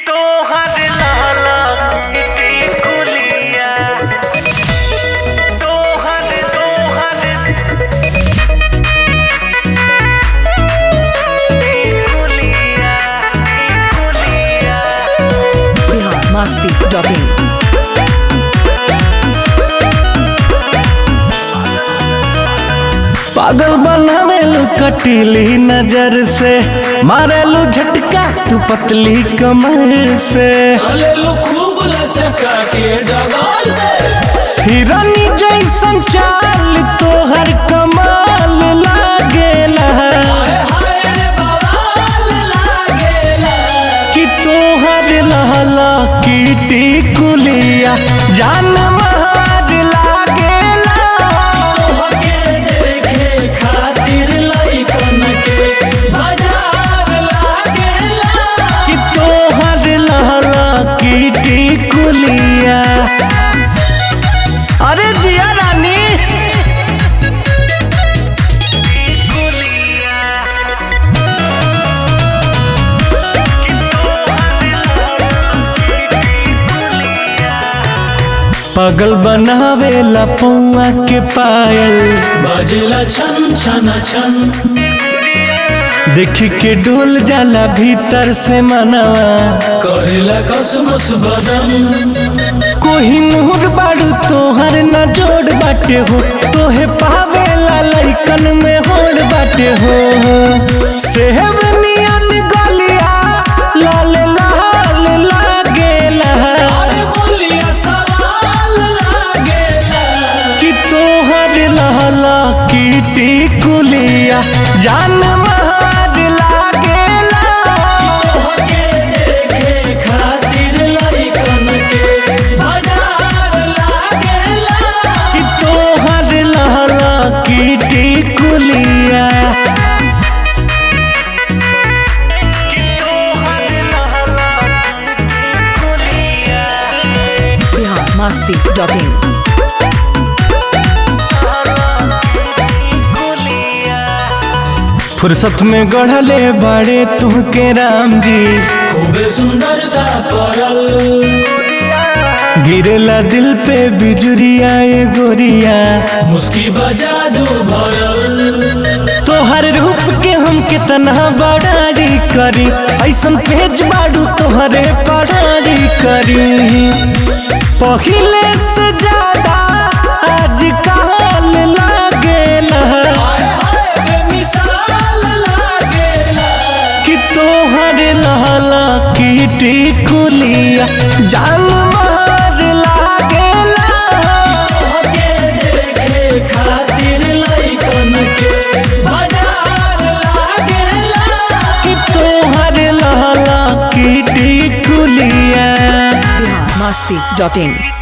तोहर लाला इटी कुलिया तोहर तोहर ई कुलिया ई कुलिया बिहार मस्ती डॉट इन पागल बनावेलू कटीली नजर से मारेलू झटका तू पतली कमर से चलेलू खूब लचका के डगाल से हिरनी जैसन चाल तोहर कमाल लागेला हाय हाय रे बवाल लागेला कि तोहर लहला कीटी कुलिया जान मार लागेला तोहके देखे खातिर लइकन के बाजार लागेला कि तोहर लहला कीटी कुलिया अरे जिया रानी पागल बनावेला पौआ के पायल बजेला छन छन छन देख के डोल जाला भीतर से मनवा करेला कसमस बदन कोही नूर बाड़ू तोहर न जोड़ बाटे हो तोहे पावेला लइकन में होड़ बाटे हो सेहब नियन गलिया लाल लाल लागेला अरे बोलिया सवाल लागेला कि तोहर लहला कीटी कुलिया जान मार लागेला तोहके देखे खातिर लइकन के बाजार लागेला कि तोहर लहला कीटी कुलिया बिहार मस्ती डॉट इन फुर्सत में गढ़ले बड़े तुहके राम जी खूबे सुंदरता पड़ल गिरेला दिल पे बिजुरिया ए गोरिया मुस्की बजा दू भरल तोहर रूप के हम कितना बड़ारी करी ऐसन पेज बाड़ू तोहरे पड़ारी करी पहिले से ज्यादा आज काल लागेला हाय हाय बेमिसाल लागेला कि तोहर लहला कीटी कुलिया जान मार लागेला तोहके देखे खातिर लइकन के बाजार लागेला कि तोहर लहला कीटी कुलिया बिहार मस्ती डॉट इन